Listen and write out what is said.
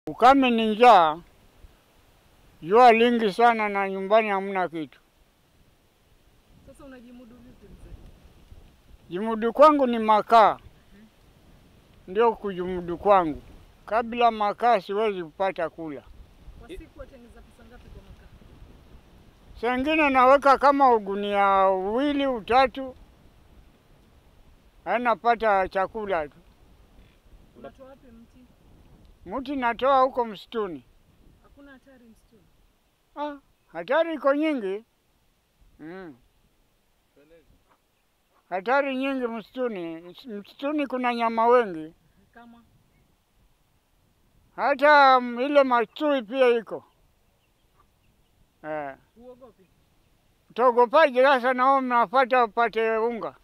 Ukame ni njaa, jua lingi sana na nyumbani hamna kitu. Sasa unajimudu vipi mzee? Jimudu kwangu ni makaa, ndio kujimudu kwangu. Kabla makaa siwezi kupata kula. Kwa siku watengeneza pesa ngapi kwa makaa? Saa ingine naweka kama ugunia uwili utatu, anapata chakula tu. Unatoa wapi mti? Mti natoa huko msituni. Hakuna hatari msituni? Ah, hatari iko nyingi mm. Hatari nyingi msituni. Msituni kuna nyama wengi, Kama hata mm, ile machui pia iko eh. huogopi? Utaogopaje sasa nao mnapata upate unga?